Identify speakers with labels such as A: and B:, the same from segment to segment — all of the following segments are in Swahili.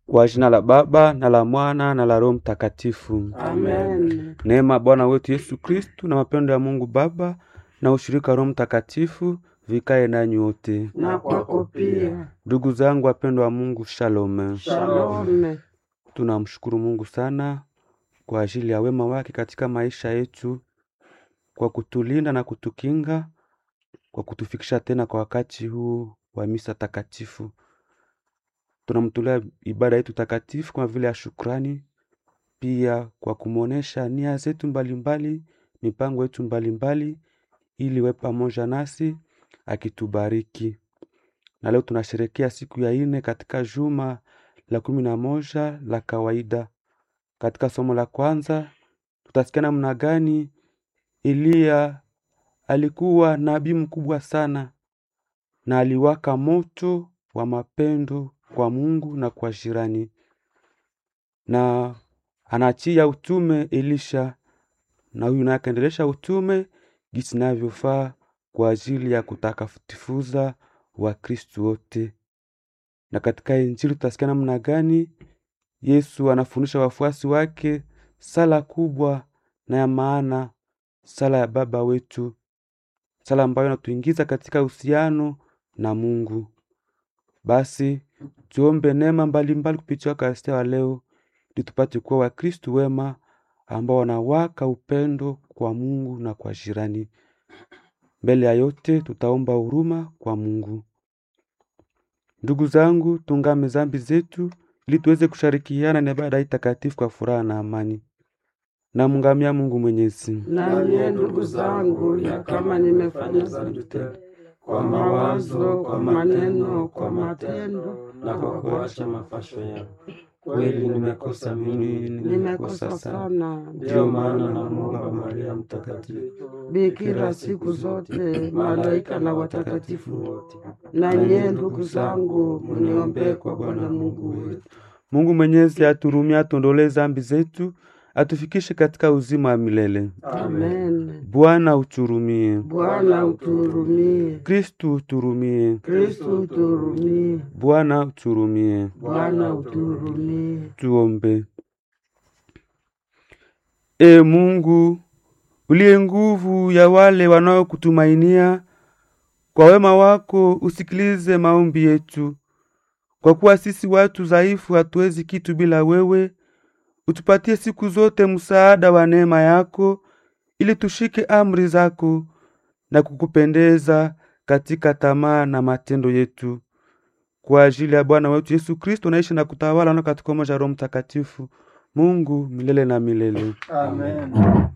A: Kwa jina la Baba na la Mwana na la Roho Mtakatifu.
B: Amen.
A: Neema ya Bwana wetu Yesu Kristu na mapendo ya Mungu Baba na ushirika wa Roho Mtakatifu vikae nanyi wote.
B: Na kwako pia.
A: Ndugu zangu wapendwa wa Mungu, shalom.
B: Shalom.
A: Tunamshukuru Mungu sana kwa ajili ya wema wake katika maisha yetu, kwa kutulinda na kutukinga, kwa kutufikisha tena kwa wakati huu wa misa takatifu. Tunamtolea ibada yetu takatifu kama vile ya shukrani, pia kwa kumwonyesha nia zetu mbalimbali, mipango yetu mbalimbali, ili we pamoja nasi akitubariki. Na leo tunasherekea siku ya ine katika juma la kumi na moja la kawaida. Katika somo la kwanza tutasikia namna gani Eliya alikuwa nabii mkubwa sana na aliwaka moto wa mapendo kwa Mungu na kwa jirani, na anachia utume Elisha, na huyu naye akaendelesha utume jinsi inavyofaa kwa ajili ya kutakatifuza Wakristu wote. Na katika Injili tutasikia namna gani Yesu anafundisha wafuasi wake sala kubwa na ya maana, sala ya Baba wetu, sala ambayo inatuingiza katika uhusiano na Mungu. Basi tuombe neema mbalimbali kupitia Wakaristia wa leo, ili tupate kuwa Wakristu wema ambao wanawaka upendo kwa Mungu na kwa jirani. Mbele ya yote, tutaomba huruma kwa Mungu. Ndugu zangu, tungame zambi zetu ili tuweze kushirikiana na ibada hii takatifu kwa furaha na amani. Namngamia Mungu Mwenyezi.
B: Na nyie ndugu zangu, ya kama nimefanya dhambi tele kwa mawazo, kwa maneno, kwa matendo
C: na kwa kuacha mafasho yao. Kweli nimekosa mimi,
B: nimekosa sana.
C: Ndiyo maana namwomba Maria Mtakatifu,
B: Bikira siku zote, malaika na watakatifu wote, na nyie ndugu zangu, mniombee kwa Bwana Mungu wetu.
A: Mungu Mwenyezi aturumie, atuondolee zambi zetu, atufikishe katika uzima wa milele.
B: Amen.
A: Bwana uturumie.
B: Bwana utuhurumie.
A: Kristu uturumie.
B: Kristu utuhurumie.
A: Bwana uturumie.
B: Bwana utuhurumie.
A: Tuombe. E Mungu uliye nguvu ya wale wanaokutumainia, kwa wema wako usikilize maombi yetu, kwa kuwa sisi watu dhaifu hatuwezi kitu bila wewe. Utupatie siku zote msaada wa neema yako, ili tushike amri zako na kukupendeza katika tamaa na matendo yetu, kwa ajili ya Bwana wetu Yesu Kristo, naishi na kutawala na katika umoja wa Roho Mtakatifu, Mungu milele na milele.
C: Amen.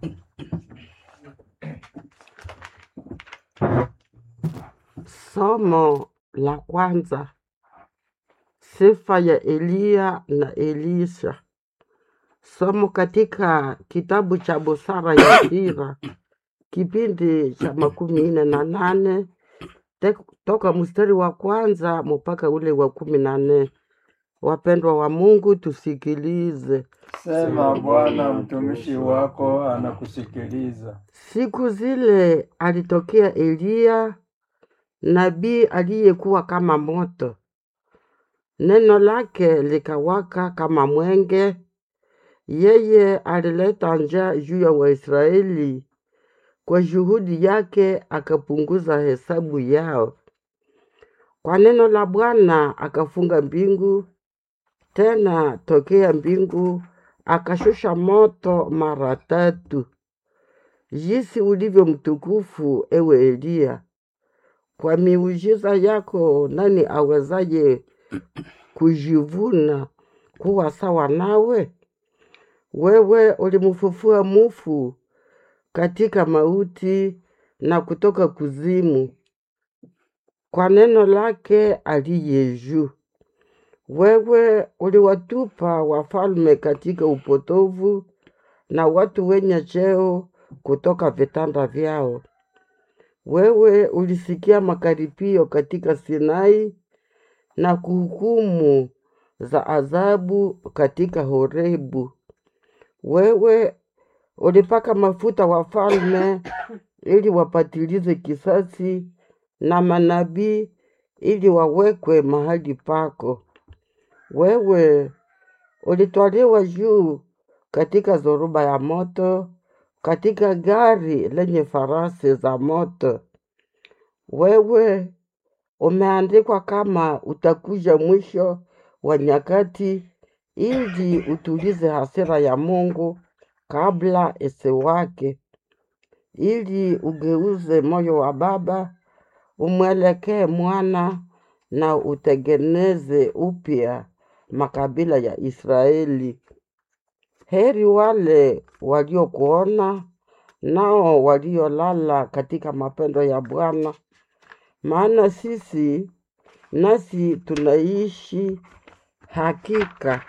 B: Somo la kwanza. Sifa ya Eliya na Elisha. Somo katika kitabu cha Busara ya Sira, kipindi cha makumi nne na nane te- toka mstari wa kwanza mpaka ule wa kumi na nne. Wapendwa wa Mungu, tusikilize.
C: Sema Bwana, mtumishi wako anakusikiliza.
B: Siku zile alitokea Eliya nabii aliyekuwa kama moto, neno lake likawaka kama mwenge. Yeye alileta njaa juu ya Waisraeli, kwa juhudi yake akapunguza hesabu yao. Kwa neno la Bwana akafunga mbingu, tena tokea mbingu akashusha moto mara tatu. Jinsi ulivyo mtukufu, ewe Eliya! Kwa miujiza yako nani awezaye kujivuna kuwa sawa nawe? Wewe ulimfufua mufu katika mauti na kutoka kuzimu kwa neno lake aliye juu. Wewe uliwatupa wafalme katika upotovu na watu wenye cheo kutoka vitanda vyao. Wewe ulisikia makaripio katika Sinai na kuhukumu za adhabu katika Horebu. Wewe ulipaka mafuta wafalme ili wapatilize kisasi na manabii ili wawekwe mahali pako. Wewe ulitwaliwa juu katika zoruba ya moto, katika gari lenye farasi za moto. Wewe umeandikwa kama utakuja mwisho wa nyakati, ili utulize hasira ya Mungu kabla isiwake, ili ugeuze moyo wa baba umwelekee mwana na utengeneze upya makabila ya Israeli. Heri wale waliokuona nao waliolala katika mapendo ya Bwana, maana sisi nasi tunaishi hakika.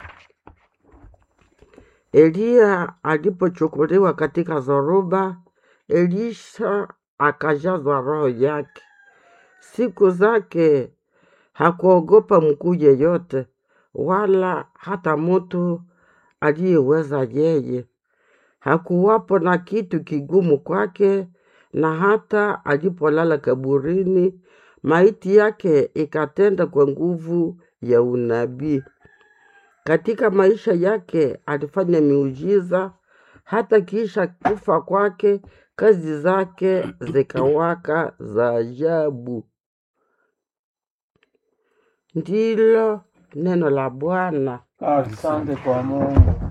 B: Eliya alipochukuliwa katika zoruba, Elisha akajazwa roho yake. Siku zake hakuogopa mkuu yeyote, wala hata mtu aliyeweza yeye. Hakuwapo na kitu kigumu kwake, na hata alipolala kaburini, maiti yake ikatenda kwa nguvu ya unabii. Katika maisha yake alifanya miujiza, hata kisha kufa kwake kazi zake zikawaka za ajabu. Ndilo neno la Bwana.
C: Asante kwa Mungu.